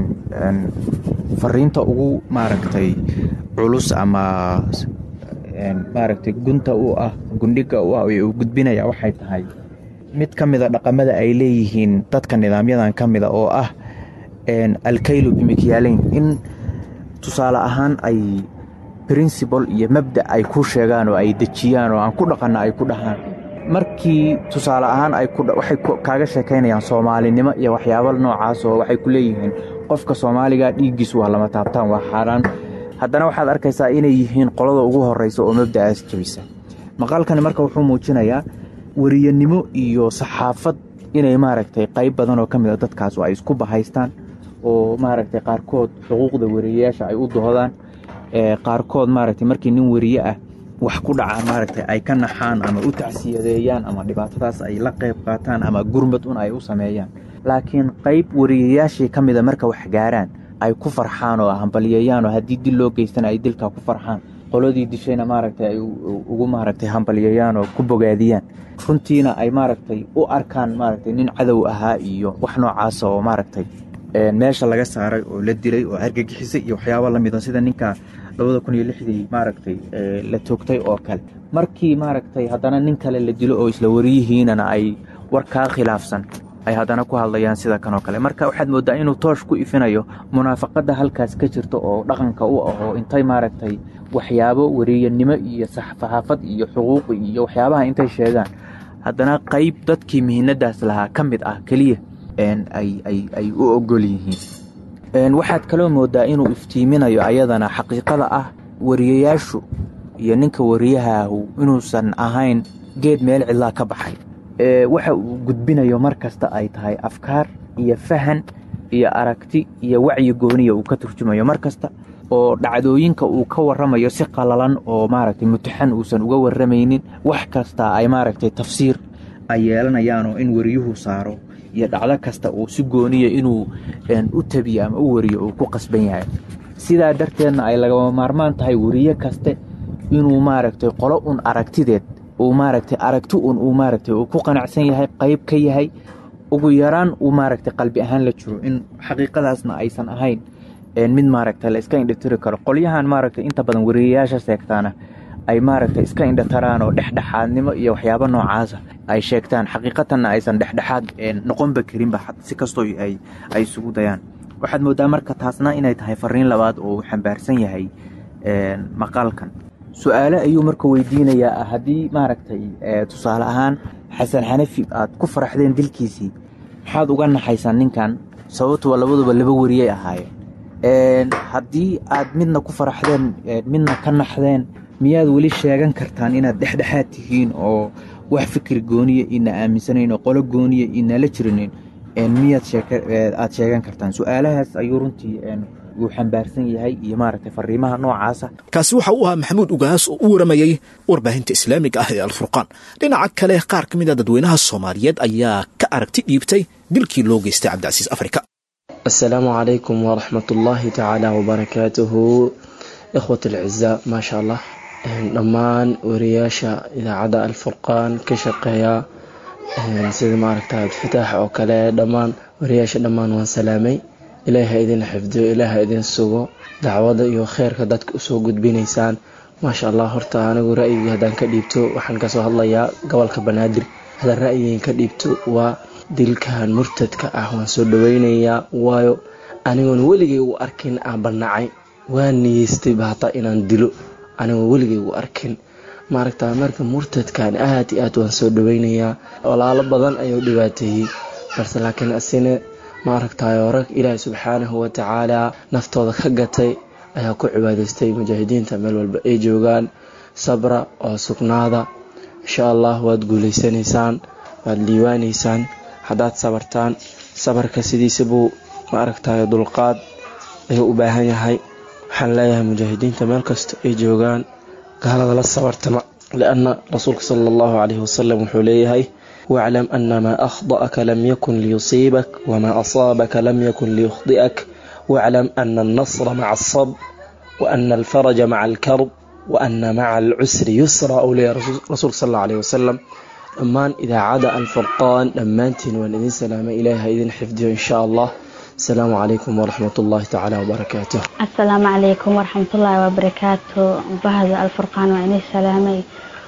Speaker 4: fariinta ugu maaragtay culus ama maaragtay gunta u ah gundhiga u ah ee uu gudbinaya waxay tahay mid ka mida dhaqamada ay leeyihiin dadka nidaamyadan ka mida oo ah alkaylu bimikyaaleyn in tusaale ahaan ay princibal iyo mabda ay ku sheegaan oo ay dejiyaan oo aan ku dhaqanna ay ku dhahaan markii tusaale ahaan waxay kaaga sheekaynayaan soomaalinimo iyo waxyaaba noocaas oo waxay ku leeyihiin qofka soomaaliga dhiiggiisu waa lama taabtaan waa xaaraan haddana waxaad arkaysaa inay yihiin qolada ugu horeysa oo mabda'aas jabisa maqaalkani marka wuxuu muujinayaa weriyanimo iyo saxaafad inay maaragtay qayb badan oo ka mid a dadkaas oo ay isku bahaystaan oo maaragtay qaarkood xuquuqda weriyayaasha ay u doodaan qaarkood maaragtay markii nin weriye ah wax ku dhaca maaragtay ay ka naxaan ama u tacsiyadeeyaan ama dhibaatadaas ay la qayb qaataan ama gurmad un ay u sameeyaan laakiin qayb wariyayaashii ka mida marka wax gaaraan ay ku farxaan oo hambalyeeyaan oo haddii dil loo geystana ay dilkaa ku farxaan qoladii dishayna maaragtay ay ugu maaragtay hambalyeeyaan oo ku bogaadiyaan runtiina ay maaragtay u arkaan maaragtay nin cadow ahaa iyo wax noocaasa oo maaragtay meesha laga saaray oo la dilay oo argagixisay iyo waxyaaba la mida sida ninka labada kun iyo lixdii maaragtay la toogtay oo kale markii maaragtay haddana nin kale la dilo oo isla wariyihiinana ay war kaa khilaafsan ay haddana ku hadlayaan sida kan oo kale marka waxaad mooddaa inuu toosh ku ifinayo munaafaqadda halkaas ka jirta oo dhaqanka u ah oo intay maaragtay waxyaabo wariyanimo iyo saxaafad iyo xuquuqi iyo waxyaabaha intay sheegaan haddana qayb dadkii mihinadaas lahaa ka mid ah keliya ay u ogol yihiin waxaad kaloo moodaa inuu iftiiminayo ayadana xaqiiqada ah wariyayaashu iyo ninka wariyahaahu inuusan ahayn geed meel cidlaa ka baxay waxa uu gudbinayo mar kasta ay tahay afkaar iyo fahan iyo aragti iyo wacyi gooniya uu ka turjumayo mar kasta oo dhacdooyinka uu ka waramayo si qalalan oo maaragtay mutaxan uusan uga waramaynin wax kasta ay maaragtay tafsiir ay yeelanayaan oo in wariyuhu saaro iyo dhacdo kasta uu si gooniya inuu u tabiyo ama u wariyo uu ku qasban yahay sidaa darteedna ay lagama maarmaan tahay weriye kaste inuu maaragtay qolo un aragtideed uu maaragtay aragti un uu maaragtay uu ku qanacsan yahay qayb ka yahay ugu yaraan uu maaragtay qalbi ahaan la jiro in xaqiiqadaasna aysan ahayn mid maaragtay la iska indhatiri karo qolyahan maaragtay inta badan wariyayaasha sheegtaana ay maaragtay iska indhataraan oo dhexdhexaadnimo iyo waxyaabo noocaasa ay sheegtaan xaqiiqatanna aysan dhexdhexaad noqonba karinba si kastoo ay isugu dayaan waxaad moodaa marka taasna inay tahay fariin labaad oo uu xambaarsan yahay maqaalkan su-aale ayuu marka weydiinayaa haddii maaragtay tusaale ahaan xasan xanafi aad ku faraxdeen dilkiisii maxaad uga naxaysaan ninkan sababtuba labaduba laba wariyay ahaayeen haddii aad midna ku faraxdeen midna ka naxdeen miyaad weli sheegan kartaan inaad dhexdhexaad tihiin oo wax fikir gooniya ina aaminsanayn oo qolo gooniya inala jirinin miyaad aad sheegan kartaan su-aalahaas ayuu runtii uu xambaarsan yahay iyo maaragtay fariimaha noocaasa
Speaker 2: kaasi waxa uu ahaa maxamuud ugaas oo u waramayey warbaahinta islaamiga ah ee alfurqaan dhinaca kale qaar ka mid a dadweynaha soomaaliyeed ayaa ka aragti dhiibtay dilkii loo geystay cabdicasiis afrika
Speaker 8: asalaamu calaykum waraxmat ullaahi tacaala wabarakaatuhu ikhwat alciza maasha allah dhammaan wariyaasha idaacadda alfurqaan ka shaqeeya sida maaragta fataax oo kale dhammaan wariyaasha dhammaan waan salaamay ilaahi ha idin xifdiyo ilaahi ha idin sugo dacwada iyo kheyrka dadka usoo gudbinaysaan maasha allah horta anigu ra'yigii haddaan ka dhiibto waxaan kasoo hadlayaa gobolka banaadir haddaan ra'yigiin ka dhiibto waa dilkan murtadka ah waan soo dhaweynayaa waayo anigoon weligay u arkin aan banacay waa niyeystay bahataa inaan dilo anigoon weligay u arkin maaragta marka murtadkan aad iyo aad waan soo dhaweynayaa walaalo badan ayuu dhibaateeyey balse laakiin asina maaragtayo rag ilaahi subxaanahu watacaala naftooda ka gatay ayaa ku cibaadaystay mujaahidiinta meel walba ay joogaan sabra oo sugnaada insha allah waad guuleysanaysaan waad liiwaanaysaan haddaad sabartaan sabarka sidiisa buu maaragtayo dulqaad ayuu u baahan yahay waxaan leeyahay mujaahidiinta meel kasta ay joogaan gaalada la sabartama lianna rasuulka sala allahu calayhi wasalam wuxuu leeyahay واعلم أن ما أخطأك لم يكن ليصيبك وما أصابك لم يكن ليخطئك واعلم أن النصر مع الصبر وأن الفرج مع الكرب وأن مع العسر يسرا أولي رسول صلى الله عليه وسلم أمان إذا عاد الفرقان لمانتين وأن سلام إليها إذن حفظه إن شاء الله السلام عليكم ورحمة الله تعالى وبركاته
Speaker 9: السلام عليكم ورحمة الله وبركاته بهذا الفرقان وأن سلامي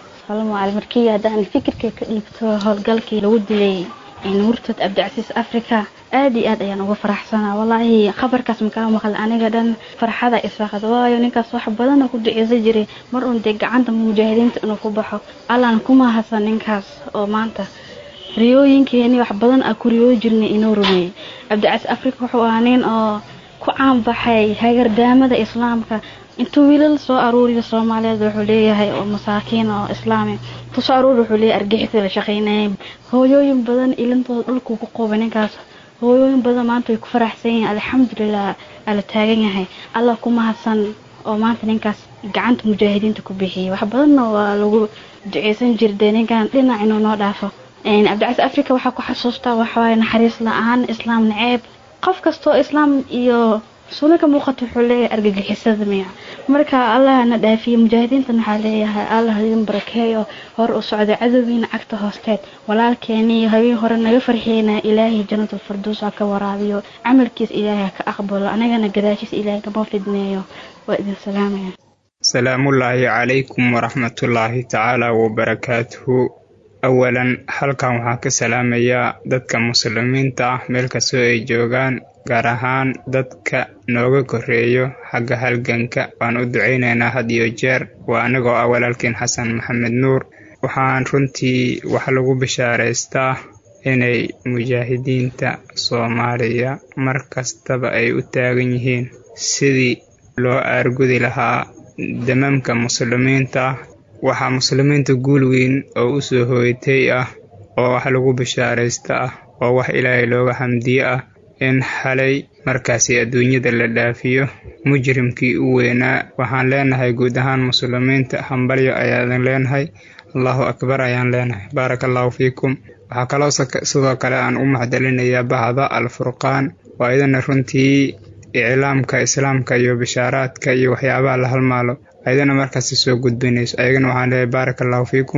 Speaker 9: markii haddaan fikirka ka dhigto howlgalkii lagu dilay murtad cabdicasiis africa aad iyo aad ayaan uga faraxsanaa walaahi khabarkaas makaa maqal aniga dhan farxada isaqad waayo ninkaas wax badana ku duceysan jiray mar uun dee gacanta mujaahidiinta inuu ku baxo allaan ku mahadsan ninkaas oo maanta riyooyinkeeni wax badan a ku riyoo jirnay inoo rumeeyey cabdicasiis africa wuxuu ahaa nin oo ku caanbaxay hagardaamada islaamka intuu wiilal soo aruuriyo soomaaliyeed wuxuu leeyahay oo masaakiin oo islaami kusoo aruuri wuxuu leeyahay argixisii la shaqeynayay hooyooyin badan ilintooda dhulkuu ku qoobay ninkaas hooyooyin badan maanta way ku faraxsan yihiin alxamdulilah ala taagan yahay allah ku mahadsan oo maanta ninkaas gacanta mujaahidiinta ku bixiyay wax badanna waa lagu duceysan jirday ninkan dhinac inuu noo dhaafo cabdicasiis africa waxaa ku xasuustaa waxawaaye naxariis la-aan islaam naceeb qof kastoo islaam iyo suuna ka muuqato wuxuu leeyahay argagixisada miya marka allah na dhaafiye mujaahidiintan waxaa leeyahay allah idin barakeeyo hor u socda cadowgiina cagta hoosteed walaalkeeni habeen hore naga farxiyeyna ilaahay jannatul farduus ha ka waraabiyo camalkiis ilaahay ha ka aqbalo anagana gadaashiis ilaahay kama fidneeyo waa idin salaamaya
Speaker 10: salaamullaahi calaykum waraxmatullaahi tacaala wabarakaatuhu awalan halkan waxaan ka salaamayaa dadka muslimiinta ah meel kastoo ay joogaan gaar ahaan dadka nooga koreeyo xagga halganka waan u ducaynaynaa had iyo jeer waa anigoo ah walaalkiin xasan maxamed nuur waxaan runtii wax lagu bishaaraystaa inay mujaahidiinta soomaaliya mar kastaba ay u taagan yihiin sidii loo aargudi lahaa damamka muslimiinta ah waxaa muslimiinta guul weyn oo u soo hooyatay ah oo wax lagu bishaaraysta ah oo wax ilaahay looga hamdiye ah in xalay markaasi adduunyada la dhaafiyo mujrimkii u weynaa waxaan leenahay guud ahaan muslimiinta hambalyo ayaadan leenahay allahu akbar ayaan leenahay baaraka allahu fiikum waxaa kaloo sidoo kale aan u maxdelinayaa bahda alfurqaan waa idana runtii iclaamka islaamka iyo bishaaraadka iyo waxyaabaha la halmaalo ayadana markaasi soo gudbinayso ayagana waxaan leeyahay baaraka allahu fiikum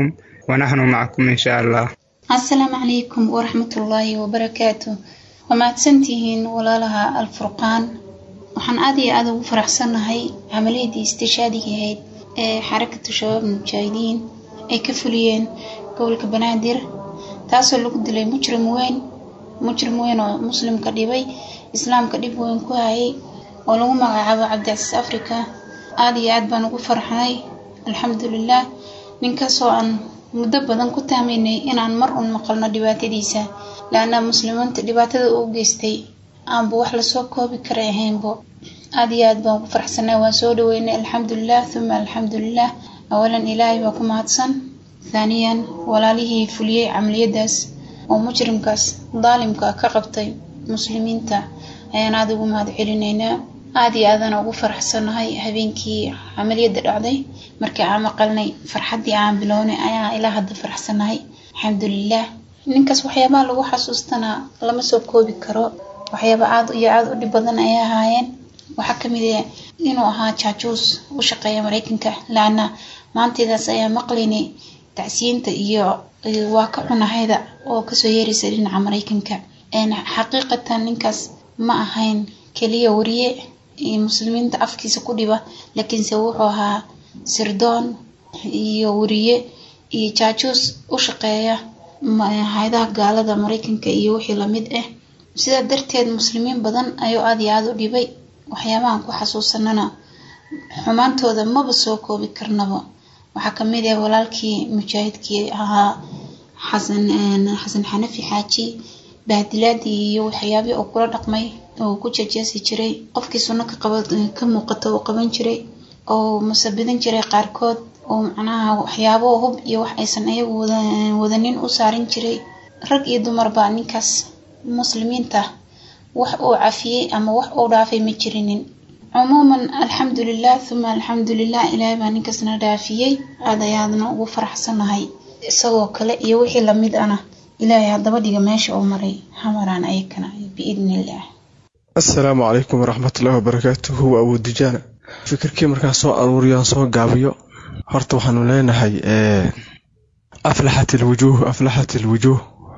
Speaker 10: wanaxnu macakum insha allah
Speaker 11: asalaamu calaykum waraxmatullaahi wabarakaatu waa mahadsantihiin walaalaha alfurqaan waxaan aad iyo aada ugu faraxsannahay camaliyadii istishaadiga ahayd ee xarakatu shabaab mujaahidiin ay ka fuliyeen gobolka banaadir taasoo lagu dilay mujrim weyn mujrim weyn oo muslimka dhibay islaamka dhib weyn ku hayay oo lagu magacaabo cabdicasiis africa aada iyo aad baan ugu farxnay alxamdulilah ninkaasoo aan muddo badan ku taamaynay inaan mar un maqalno dhibaatadiisa laana muslimiinta dhibaatada uu geystay aanba wax lasoo koobi karay ahaynbo aada iyo aad baan ugu faraxsanay waan soo dhaweynay alxamdulilah uma alxamdulilah awalan ilaahay baa ku mahadsan thaaniyan walaalihii fuliyey camaliyadaas oo mujrimkaas daalimka ka qabtay muslimiinta ayaan aada ugu mahad celinaynaa aada iyo aadana ugu faraxsanahay habeenkii camaliyadda dhacday markii aan maqalnay farxaddii aan bilownay ayaa ilaa hadda faraxsanahay alxamdulilah ninkaas waxyaabaha lagu xasuustanaa lama soo koobi karo waxyaaba aada iyo aada u dhib badan ayay ahaayeen waxaa kamid ah inuu ahaa jaajuus u shaqeeya mareykanka laana maantaydaas ayaa maqlaynay tacsiyiinta iyo waa ka cunahayda oo kasoo yeeraysa dhinaca mareykanka xaqiiqatan ninkaas ma ahayn keliya wariye muslimiinta afkiisa ku dhiba laakiinse wuxuu ahaa sirdoon iyo wariye iyo jaajuus u shaqeeya hayadaha gaalada mareykanka iyo wixii lamid ah sidaa darteed muslimiin badan ayuu aada iyo aada u dhibay waxyaabahan ku xasuusanana xumaantooda maba soo koobi karnaba waxaa kamid ah walaalkii mujaahidkii ahaa xasan xasan xanafi xaaji bahdilaadii iyo waxyaabihii uu kula dhaqmay oo ku jejeesi jiray qofkii sunno ka qaba ka muuqata uu qaban jiray oo musabidan jiray qaarkood oo macnaha waxyaabo hub iyo wax aysan ayagu wadanin u saarin jiray rag iyo dumarba ninkaas muslimiinta wax uu cafiyey ama wax uu dhaafay ma jirinin cumuuman alxamdulilah uma alxamdulilah ilaahay baa ninkaasna dhaafiyey aada ayaadna ugu faraxsanahay isagoo kale iyo wixii lamid ana ilaahay haddaba dhiga meesha uu maray hamaraan ayakana biidni illah
Speaker 12: assalaamu calaykum waraxmatullahi wabarakaatuhu waa abuudijaana fikirkii markaan soo aruuriyaan soo gaabiyo horta waxaanu leenahay aflaxat ilwujuuh aflaxat ilwujuuh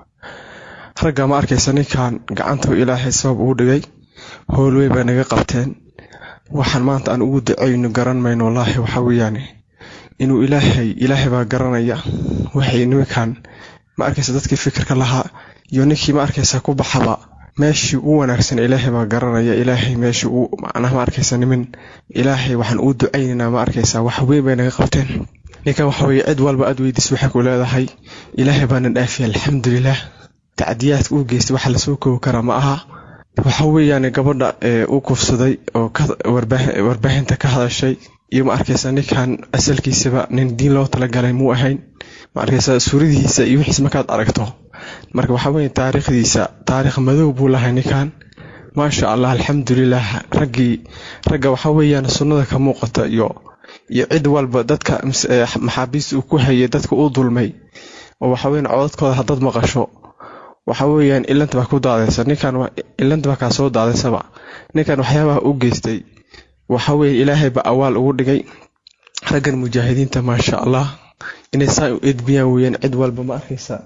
Speaker 12: ragga ma arkaysa ninkan gacanta ilaahay sabab uu dhigay howlwey bay naga qabteen waxaan maanta aan ugu ducayno garan mayno wallaahi waxa weeyaan inuu ilaahay ilaahay baa garanaya waxay nimankan ma arkaysa dadkii fikirka lahaa iyo ninkii ma arkaysa ku baxaba meeshii u wanaagsan ilaahay baa garanaya ilaahay meeshii uu macnaha ma arkaysa nimin ilaahay waxaan ugu ducaynaynaa ma arkaysa wax weyn bay naga qabteen ninkan waxa weeye cid walba aad weydiis waxay ku leedahay ilaahay baana dhaafiyay alxamdulilah tacdiyaadka uu geystay waxa lasoo koobi karaa ma aha waxa weeyaan gabadha u kufsaday oo warbaahinta ka hadashay iyo ma arkaysa ninkan asalkiisaba nin diin loo talagalay muu ahayn ma arkaysa suuradihiisa iyo wixiis markaad aragto marka waxa weeye taariikhdiisa taariikh madow buu lahay ninkan maasha allah alxamdulilah raggii ragga waxa weeyaan sunnada ka muuqata iyo iyo cid walba dadka maxaabiista uu ku hayay dadka uu dulmay oo waxa weeyaan codadkooda haddaad maqasho waxa weeyaan ilanta baa ku daadaysa ninkan ilanta baa kaa soo daadaysaba ninkan waxyaabaha u geystay waxa weeye ilaahay ba awaal ugu dhigay raggan mujaahidiinta maasha allah inay saa u edbiyaan weeyaan cid walba ma arkaysa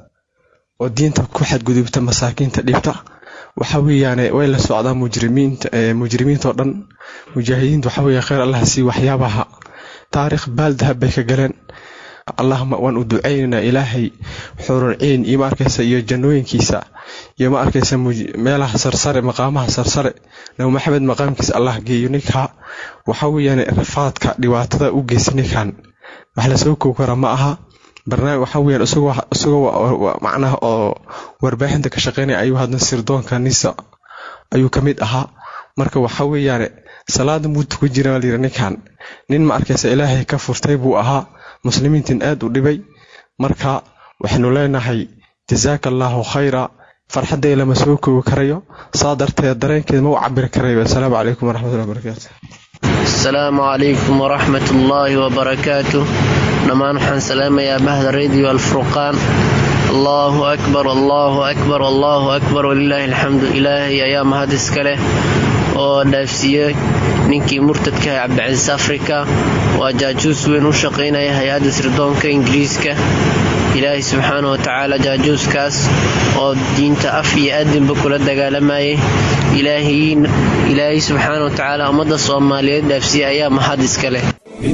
Speaker 12: oo diinta ku xadgudubta masaakiinta dhibta waxa weeyaan way la socdaan mujrimiinta mujrimiintao dhan mujaahidiinta waxa weeye kheyr allah sii waxyaabaha taariikh baaldahab bay ka galeen allahma waan u ducaynaynaa ilaahay xurulciin iyo ma arkaysa iyo jannooyinkiisa iyo ma arkaysa meelaha sarsare maqaamaha sarsare nabi maxamed maqaamkiisa allah geeyo ninka waxa weeyaan rafaadka dhibaatada u geysta ninkan wax lasoo koob kara ma aha barnaamij waxa weeyaan isagoo isagoo macnaha oo warbaahinta ka shaqeynaya ayuu hadna sirdoonka nisa ayuu ka mid ahaa marka waxa weeyaan salaada muuta ku jira layiri ninkan nin ma arkaysa ilaahay ka furtay buu ahaa muslimiintin aad u dhibay marka waxaynu leenahay jazaaka allaahu khayra farxadday lama soo koobi karayo saa darteed dareenkeed ma u cabiri karayo assalaamu calaykum waraxmatullahi wabarakaatu
Speaker 13: asalaamu calaykum waraxmatullaahi wabarakaatu dhammaan waxaan salaamayaa bahda radio alfurqaan allahu akbar allahu akbar allahu akbar walilaahi alxamdu ilaahay ayaa mahad iska leh oo dhaafsiiyey ninkii murtadka ah cabdicasiis afrika waa jaajuus weyn u shaqaynaya hay-adda sirdoonka ingiriiska ilaahay subxaana wa tacaala jaajuuskaas oo diinta af iyo aadinba kula dagaalamayay ilaahay subxaana wa tacaala ummadda soomaaliyeed dhaafsiya ayaa mahad iska leh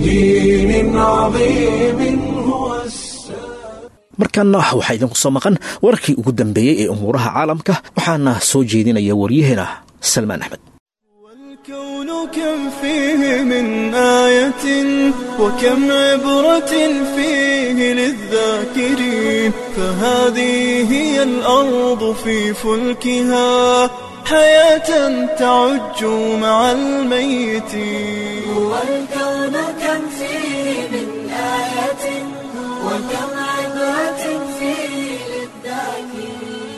Speaker 2: markaana waxaa idinku soo maqan wararkii ugu dambeeyey ee umuuraha caalamka waxaana soo jeedinaya waryaheena salmaan axmed
Speaker 14: الكون كم فيه من آية وكم عبرة فيه للذاكرين فهذه هي الأرض في فلكها حياة تعج مع الميتين
Speaker 1: هو الكون كم فيه من آية وكم عبرة فيه للذاكرين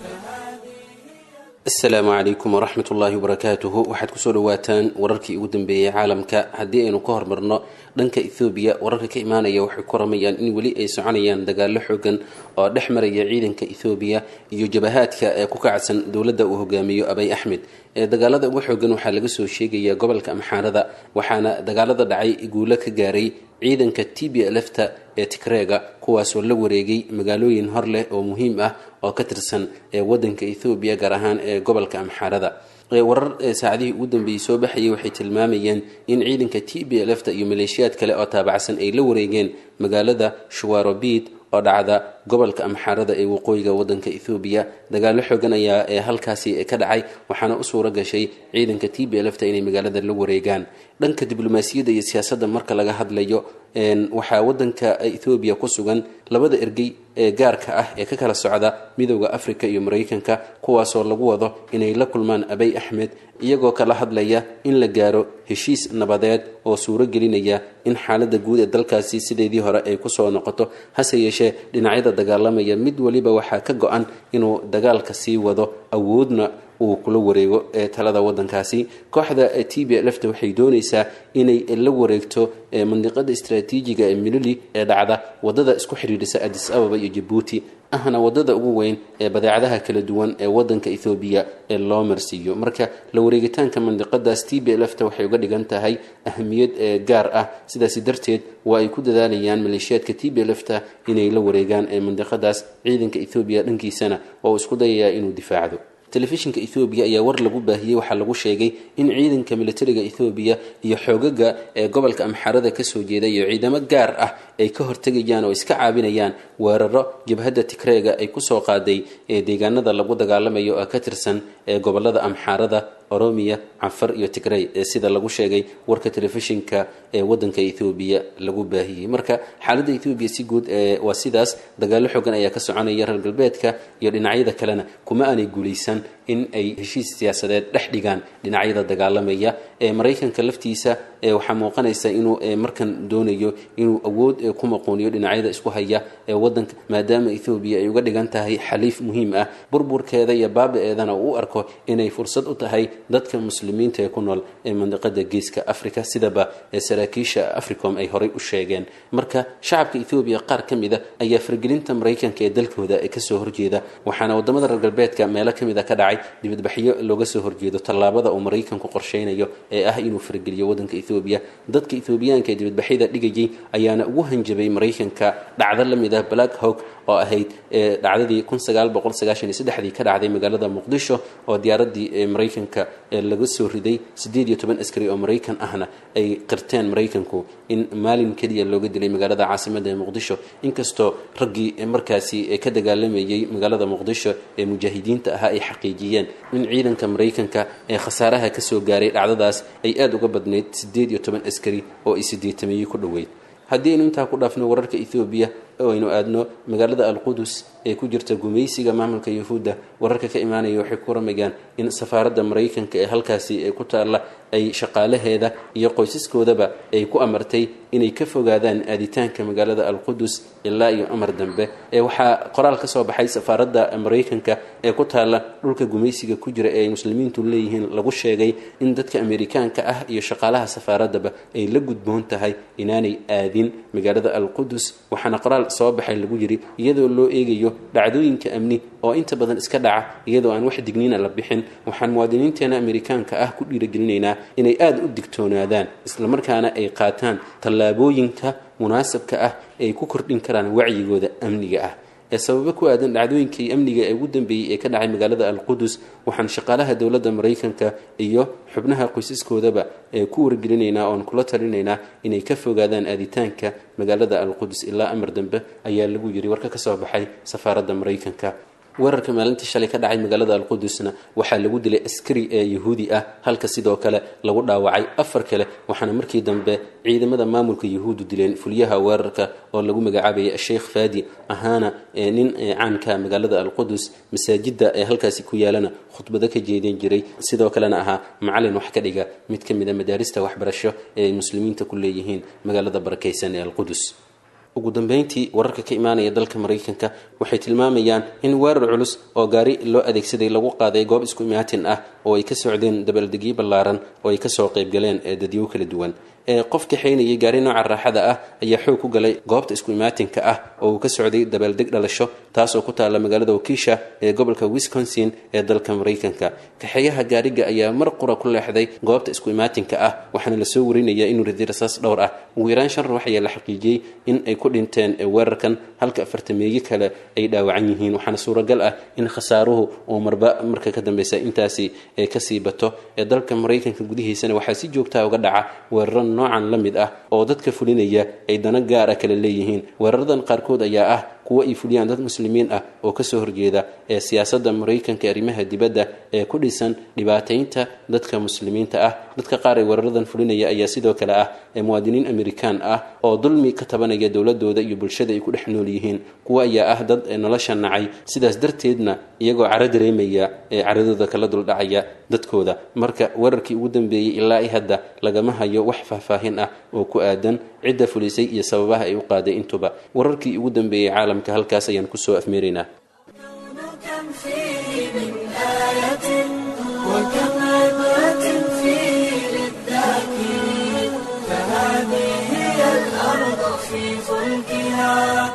Speaker 15: asalaamu calaykum waraxmat ullaahi wabarakaatuhu waxaad kusoo dhawaataan wararkii ugu dambeeyey caalamka haddii aynu ka hormarno dhanka ethoobiya wararka ka imaanaya waxay ku ramayaan in weli ay soconayaan dagaalo xoogan oo dhex maraya ciidanka ethoobiya iyo jabahaadka ee ku kacsan dowladda uu hogaamiyo abay axmed ee dagaalada ugu xoogan waxaa laga soo sheegaya gobolka amxaarada waxaana dagaalada dhacay guulo ka gaaray ciidanka t b lfta ee tigreega kuwaasoo la wareegay magaalooyin hor leh oo muhiim ah oo ka tirsan ee wadanka ethoobiya gaar ahaan ee gobolka amxaarada warar saacadihii ugu dambeeyey soo baxayay waxay tilmaamayeen in ciidanka t b lfta iyo maleeshiyaad kale oo taabacsan ay la wareegeen magaalada shuwarobid oo dhacda gobolka amxaarada ee waqooyiga wadanka ethoobiya dagaalo xoogan ayaa ee halkaasi ka dhacay waxaana u suuro gashay ciidanka t b lfta inay magaalada la wareegaan dhanka diblomaasiyadda iyo siyaasadda marka laga hadlayo waxaa wadanka ethoobiya ku sugan labada ergey ee gaarka ah ee ka kala socda midooda africa iyo maraykanka kuwaasoo lagu wado inay la kulmaan abay axmed iyagoo kala hadlaya in la gaaro heshiis nabadeed oo suuro gelinaya in xaaladda guud ee dalkaasi sideedii hore ay kusoo noqoto hase yeeshee dhinacyada dagaalamaya mid waliba waxaa ka go-an inuu dagaalka sii wado awoodna uu kula wareego ee talada wadankaasi kooxda t b lfta waxay doonaysaa inay la wareegto mandiqada istraatiijiga ee milili ee dhacda wadada isku xidhiidhisa adis ababa iyo jabuuti ahna wadada ugu weyn ee badeecadaha kala duwan ee wadanka ethoobiya ee loo marsiiyo marka la wareegitaanka mandiqadaas t b lfta waxay uga dhigan tahay ahamiyad ee gaar ah sidaasi darteed waa ay ku dadaalayaan maleeshiyaadka t b lfta inay la wareegaan ee mandiqadaas ciidanka ethoobiya dhankiisana oo isku dayayaa inuu difaacdo telefishinka ethoobiya ayaa war lagu baahiyey waxaa lagu sheegay in ciidanka militariga ethoobiya iyo xoogaga ee gobolka amxaarada kasoo jeeda iyo ciidamo gaar ah ay ka hortegayaan oo iska caabinayaan weeraro jabhadda tigreega ay kusoo qaaday ee deegaanada lagu dagaalamayo oo ka tirsan ee gobolada amxaarada oromiya canfar iyo tigrey ee sida lagu sheegay warka telefishinka ee wadanka ethoobiya lagu baahiyey marka xaaladda ethoobiya si guud waa sidaas dagaalo xoogan ayaa ka soconaya reer galbeedka iyo dhinacyada kalena kuma aanay guulaysan in ay heshiis siyaasadeed dhex dhigaan dhinacyada dagaalamaya ee maraykanka laftiisa waxaa muuqanaysa inuu markan doonayo inuu awood ku maquuniyo dhinacyada isku haya ee wadanka maadaama ethoobiya ay uga dhigan tahay xaliif muhiim ah burburkeeda iyo baaba-eedana uu u arko inay fursad u tahay dadka muslimiinta ee ku nool ee mandiqada geeska africa sidaba saraakiisha africom ay horay u sheegeen marka shacabka ethoobiya qaar ka mid a ayaa fargelinta maraykanka ee dalkooda ee kasoo horjeeda waxaana wadamada reer galbeedka meelo kamid a ka dhacay dibadbaxyo looga soo horjeedo tallaabada uu maraykanku qorsheynayo ee ah inuu fargeliyo wadanka ethoobiya dadka ethoobiyaanka ee dibadbaxyada dhigayay ayaana ugu hanjabay maraykanka dhacdo lamid ah black hawk oo ahayd dhacdadii dii ka dhacday magaalada muqdisho oo diyaaradii maraykanka laga soo riday sideed iyo toban askari oo maraykan ahna ay qirteen maraykanku in maalin keliya looga dilay magaalada caasimada ee muqdisho inkastoo raggii markaasi ka dagaalamayay magaalada muqdisho ee mujaahidiinta ahaa ay xaqiijiyeen in ciidanka maraykanka ee khasaaraha kasoo gaaray dhacdadaas ay aada uga badnayd sideed iyo toban askari oo ay sideetameeyey ku dhoweyd haddii aynu intaa ku dhaafno wararka ethoobiya oo aynu aadno magaalada alqudus ee ku jirta gumaysiga maamulka yahuudda wararka ka imaanaya waxay ku ramayaan in safaaradda maraykanka ee halkaasi ee ku taalla ay shaqaalaheeda iyo qoysaskoodaba ay ku amartay inay ka fogaadaan aaditaanka magaalada alqudus ilaa iyo amar dambe ee waxaa qoraal ka soo baxay safaaradda maraykanka ee ku taalla dhulka gumaysiga ku jira ee ay muslimiintu leeyihiin lagu sheegay in dadka amerikaanka ah iyo shaqaalaha safaaraddaba ay la gudboon tahay inaanay aadin magaalada alqudus waxaana qoraal soo baxay lagu yiri iyadoo loo eegayo dhacdooyinka amni oo inta badan iska dhaca iyadoo aan wax digniina la bixin waxaan muwaadiniinteena amerikaanka ah ku dhiiragelinaynaa inay aada u digtoonaadaan islamarkaana ay qaataan tallaabooyinka munaasabka ah ee ay ku kordhin karaan wacyigooda amniga ah ee sababo ku aadan dhacdooyinkii amniga ee ugu dambeeyey ee ka dhacay magaalada alqudus waxaan shaqaalaha dowladda maraykanka iyo xubnaha qoysaskoodaba ee ku wargelinaynaa oon kula talinaynaa inay ka fogaadaan aaditaanka magaalada alqudus ilaa amar dambe ayaa lagu yiri warka ka soo baxay safaaradda maraykanka weerarka maalintii shalay ka dhacay magaalada alqudusna waxaa lagu dilay askari ee yahuudi ah halka sidoo kale lagu dhaawacay afar kale waxaana markii dambe ciidamada maamulka yahuudu dileen fulyaha weerarka oo lagu magacaabayay sheikh fadi ahaana nin caanka magaalada alqudus masaajida ee halkaasi ku yaalana khudbado ka jeedin jiray sidoo kalena ahaa macalin wax ka dhiga mid ka mid a madaarista waxbarasho ee ay muslimiinta ku leeyihiin magaalada barakaysan ee alqudus ugu dambeyntii wararka ka imaanaya dalka maraykanka waxay tilmaamayaan in weerar culus oo gaari loo adeegsaday lagu qaaday goob isku imaatin ah oo ay ka socdeen dabaaldegyo ballaaran oo ay kasoo qaybgaleen ee dadyo kala duwan ee qof kaxaynayay gaari nooca raaxada ah ayaa xoog ku galay goobta isku imaatinka ah oo uu ka socday dabaaldeg dhalasho taasoo ku taalla magaalada wakiisha ee gobolka wisconsin ee dalka maraykanka kaxeeyaha gaariga ayaa mar qura ku leexday goobta isku imaatinka ah waxaana lasoo warinayaa inuu riday rasaas dhowr ah ugu yaraan shan ruux ayaa la xaqiijiyey in ay ku dhinteen weerarkan halka afartameeye kale ay dhaawacan yihiin waxaana suuragal ah in khasaaruhu uu marba marka ka dambeysa intaasi ee kasii bato ee dalka maraykanka gudihiisana waxaa si joogtaa uga dhaca weeraro noocan la mid ah oo dadka fulinaya ay dana gaara kale leeyihiin weeraradan qaarkood ayaa ah kuwo ay fuliyaan dad muslimiin ah oo kasoo horjeeda ee siyaasadda maraykanka arrimaha dibadda ee ku dhisan dhibaataynta dadka muslimiinta ah dadka qaar ee weeraradan fulinaya ayaa sidoo kale ah ee muwaadiniin amerikaan ah oo dulmi ka tabanaya dowladooda iyo bulshada ay ku dhex nool yihiin kuwo ayaa ah dad nolosha nacay sidaas darteedna iyagoo caro dareemaya ee caradooda kala duldhacaya dadkooda marka weerarkii ugu dambeeyey ilaa i hadda lagama hayo wax faahfaahin ah oo ku aadan cidda fulisay iyo sababaha ay u qaaday intuba wararkii ugu dambeeyey caalamka halkaas ayaan kusoo afmeeraynaa
Speaker 1: كم فيه من آية وكم عبرة فيه للذاكرين فهذه هي الأرض في فلكها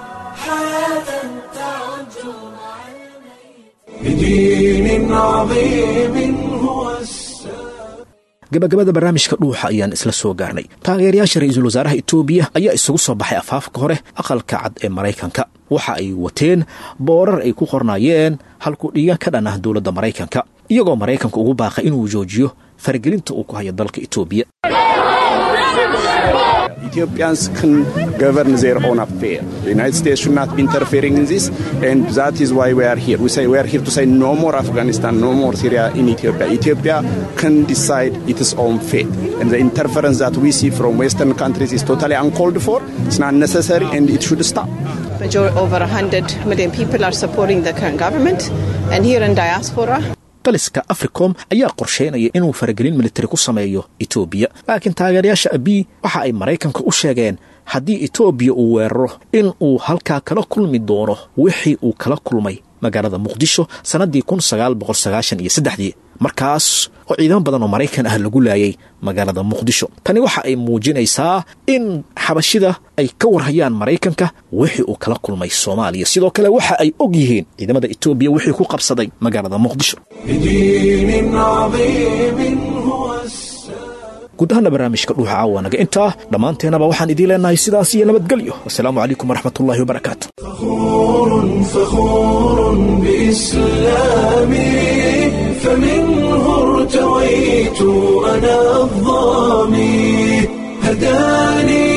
Speaker 1: حياة تعج مع
Speaker 14: بدين عظيم هو
Speaker 2: gabagabada barnaamijka dhuuxa ayaan isla soo gaarnay taageerayaasha ra-iisul wasaaraha etoobiya ayaa isugu soo baxay afaafka hore aqalka cad ee maraykanka waxa ay wateen boorar ay ku qornaayeen halkuu dhiiga ka dhan ah dowladda maraykanka iyagoo maraykanka ugu baaqay inuu joojiyo faragelinta uu ku hayo dalka etoobiya
Speaker 5: Ethiopians can govern their own affairs. The United States should not be interfering in this, and that is why we are here. We say we are here to say no more Afghanistan, no more Syria in Ethiopia. Ethiopia can decide its own fate, and the interference that we see from Western countries is totally uncalled for. It's not necessary, and it should stop.
Speaker 16: Majority, over 100 million people are supporting the current government, and here in diaspora,
Speaker 2: taliska africom ayaa qorsheynaya inuu faragelin militari ku sameeyo etoobiya laakiin taageerayaasha abiy waxa ay maraykanka u sheegeen haddii etoobiya uu weeraro in uu halkaa kala kulmi doono wixii uu kala kulmay magaalada muqdisho sannaddii kun sagaal boqol sagaashan iyo saddexdii markaas oo ciidamo badan oo maraykan ah lagu laayay magaalada muqdisho tani waxa ay muujinaysaa in xabashida ay ka warhayaan maraykanka wixii uu kala kulmay soomaaliya sidoo kale waxa ay og yihiin ciidamada etoobiya wixii ku qabsaday magaalada muqdisho
Speaker 14: بدين عظيم هو
Speaker 2: guud ahaana barnaamijka dhuuxa caawa naga intaa dhammaanteenaba waxaan idiin leenahay sidaas iyo nabadgelyo wasalaamu calaykum waraxmatullaahi wabarakaatu
Speaker 14: فخور فخور بإسلامي فمنه ارتويت أنا الظامي هداني